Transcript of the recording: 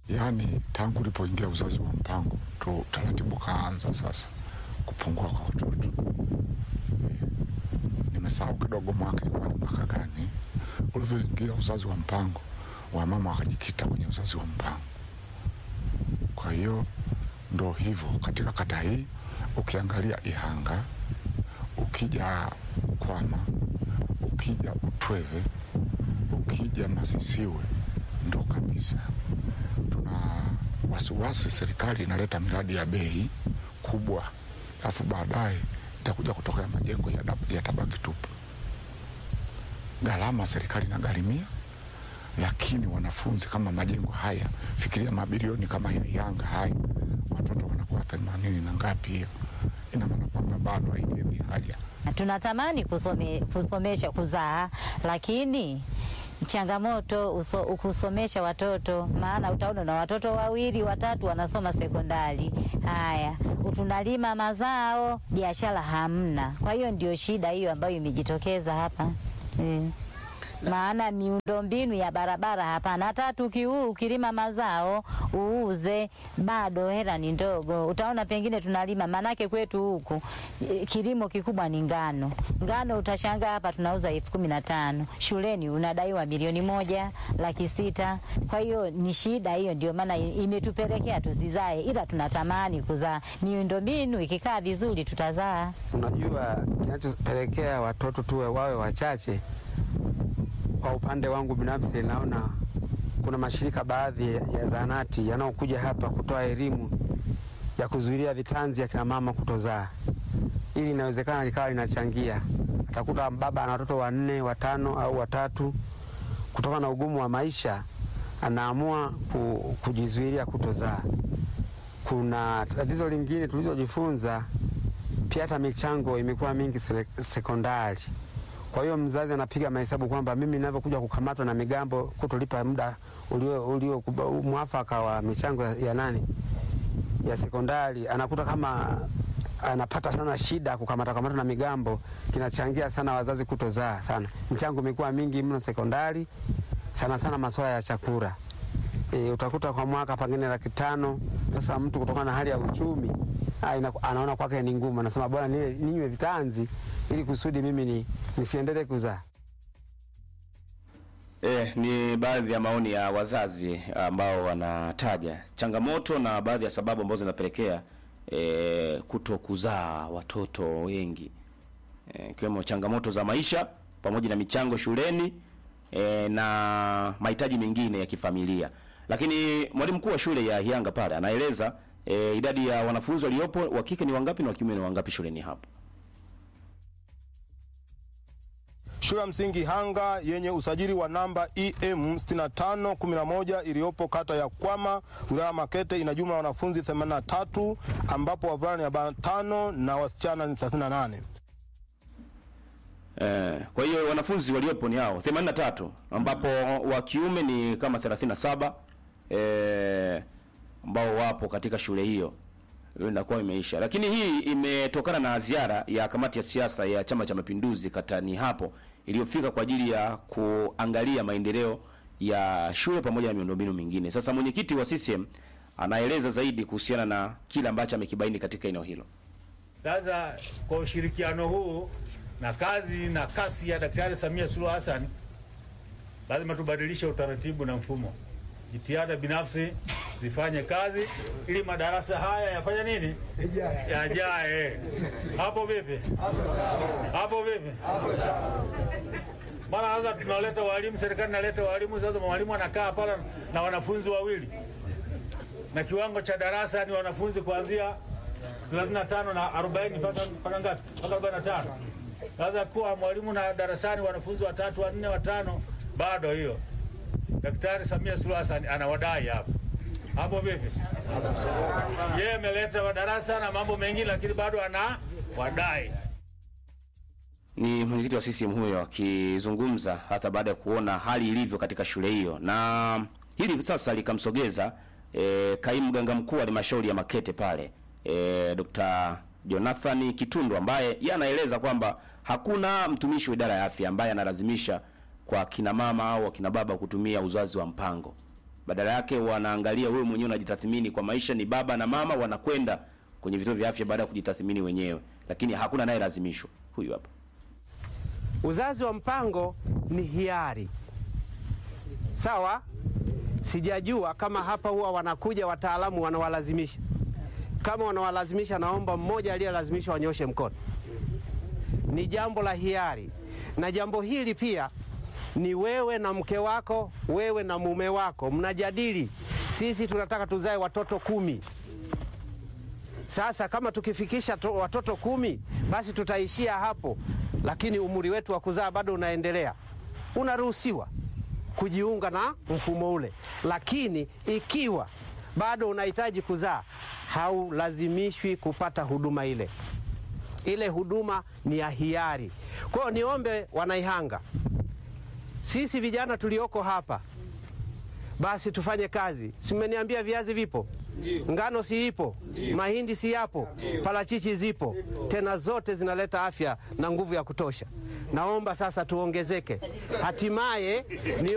Yaani tangu ulipoingia uzazi wa mpango tu taratibu kaanza sasa kupungua kwa watoto. Nimesahau kidogo mwaka ilikuwa ni mwaka gani ulivyoingia uzazi wa mpango, wamama wakajikita kwenye uzazi wa mpango. Kwa hiyo ndo hivyo katika kata hii, ukiangalia Ihanga, ukija Kwama, ukija Utweve, ukija Masisiwe, ndo kabisa tuna wasiwasi serikali inaleta miradi ya bei kubwa, alafu baadaye itakuja kutokea majengo ya, dab- ya tabaki tupu. Gharama serikali inagharimia, lakini wanafunzi kama majengo haya, fikiria mabilioni kama ya Yanga haya, watoto wanakuwa themanini na ngapi, hiyo ina maana kwamba bado haikidhi haja. Tunatamani kusome, kusomesha kuzaa, lakini changamoto uso, kusomesha watoto, maana utaona na watoto wawili watatu wanasoma sekondari. Haya, tunalima mazao, biashara hamna. Kwa hiyo ndio shida hiyo ambayo imejitokeza hapa e. Maana miundombinu ya barabara hapana. Hata tukiu ukilima mazao uuze, bado hela ni ndogo. Utaona pengine tunalima, manake kwetu huku e, kilimo kikubwa ni ngano. Ngano utashangaa hapa tunauza elfu kumi na tano shuleni unadaiwa milioni moja laki sita. Kwa hiyo ni shida hiyo, ndio maana i- imetupelekea tusizae, ila tunatamani kuzaa. Miundombinu ikikaa vizuri tutazaa. Unajua, kinachopelekea watoto tuwe wawe wachache, kwa upande wangu binafsi, naona kuna mashirika baadhi ya zahanati yanayokuja hapa kutoa elimu ya kuzuilia vitanzi ya kina mama kutozaa. Ili inawezekana likawa linachangia, atakuta baba ana watoto wanne, watano au watatu, kutokana na ugumu wa maisha anaamua ku, kujizuilia kutozaa. Kuna tatizo lingine tulizojifunza pia hata michango imekuwa mingi sele- sekondari. Kwa hiyo mzazi anapiga mahesabu kwamba mimi ninavyokuja kukamatwa na migambo kutolipa muda ulio, ulio mwafaka wa michango ya, ya nani ya sekondari, anakuta kama anapata sana shida kukamata kamata na migambo, kinachangia sana wazazi kutozaa sana. Michango imekuwa mingi mno sekondari, sana sana masuala ya chakula. E, utakuta kwa mwaka pengine laki tano. Sasa mtu kutokana na hali ya uchumi ah, ina- anaona kwake ni ngumu, anasema bora nile ninywe vitanzi ili kusudi mimi ni, nisiendelee kuzaa. E, ni baadhi ya maoni ya wazazi ambao wanataja changamoto na baadhi ya sababu ambazo zinapelekea e, kuto kuzaa watoto wengi e, ikiwemo changamoto za maisha pamoja na michango shuleni e, na mahitaji mengine ya kifamilia. Lakini mwalimu mkuu wa shule ya Hianga pale anaeleza e, idadi ya wanafunzi waliopo wa kike ni wangapi na wa kiume ni wangapi shuleni hapo. Shule ya msingi Hanga yenye usajili wa namba EM 6511 iliyopo kata ya Kwama wilaya ya Makete ina jumla ya wanafunzi 83 ambapo wavulana ni 45 na wasichana ni 38. Eh, kwa hiyo wanafunzi waliopo ni hao 83 ambapo wa kiume ni kama 37 eh, ambao wapo katika shule hiyo. Hiyo inakuwa imeisha. Lakini hii imetokana na ziara ya kamati ya siasa ya Chama cha Mapinduzi katani hapo iliyofika kwa ajili ya kuangalia maendeleo ya shule pamoja na miundombinu mingine. Sasa mwenyekiti wa CCM anaeleza zaidi kuhusiana na kile ambacho amekibaini katika eneo hilo. Sasa kwa ushirikiano huu na kazi na kasi ya Daktari Samia Suluhu Hassan, lazima tubadilishe utaratibu na mfumo. Jitihada binafsi zifanye kazi ili madarasa haya yafanye nini? Yajae. Hapo vipi? Hapo vipi? Maana sasa tunaleta walimu, serikali inaleta walimu, sasa mwalimu anakaa pale na wanafunzi wawili, na kiwango cha darasa ni wanafunzi kuanzia 35 na 40 mpaka mpaka ngapi? Mpaka 45. Sasa kuwa mwalimu na darasani wanafunzi watatu, wanne, watano, bado hiyo. Daktari Samia Suluhu Hassan anawadai hapo. Hapo vipi? Yeye ameleta madarasa na mambo mengine, lakini bado ana wadai. ni mwenyekiti wa CCM huyo akizungumza hata baada ya kuona hali ilivyo katika shule hiyo, na hili sasa likamsogeza e, kaimu mganga mkuu wa halmashauri ya Makete pale e, Dr. Jonathan Kitundu ambaye yeye anaeleza kwamba hakuna mtumishi wa idara ya afya ambaye analazimisha kwa kina mama au akina baba kutumia uzazi wa mpango. badala yake wanaangalia wewe mwenyewe unajitathmini kwa maisha, ni baba na mama wanakwenda kwenye vituo vya afya baada ya kujitathmini wenyewe, lakini hakuna anayelazimishwa. Huyu hapa. Uzazi wa mpango ni hiari, sawa. Sijajua kama hapa huwa wanakuja wataalamu wanawalazimisha. Kama wanawalazimisha, naomba mmoja aliyelazimishwa anyoshe mkono. Ni jambo la hiari, na jambo hili pia ni wewe na mke wako, wewe na mume wako mnajadili. Sisi tunataka tuzae watoto kumi. Sasa kama tukifikisha to, watoto kumi basi tutaishia hapo, lakini umri wetu wa kuzaa bado unaendelea. Unaruhusiwa kujiunga na mfumo ule, lakini ikiwa bado unahitaji kuzaa, haulazimishwi kupata huduma ile. Ile huduma ni ya hiari. Kwa hiyo niombe Wanaihanga, sisi vijana tulioko hapa basi tufanye kazi. Si mmeniambia viazi vipo, ngano si ipo, mahindi si yapo, parachichi zipo, tena zote zinaleta afya na nguvu ya kutosha. Naomba sasa tuongezeke, hatimaye ni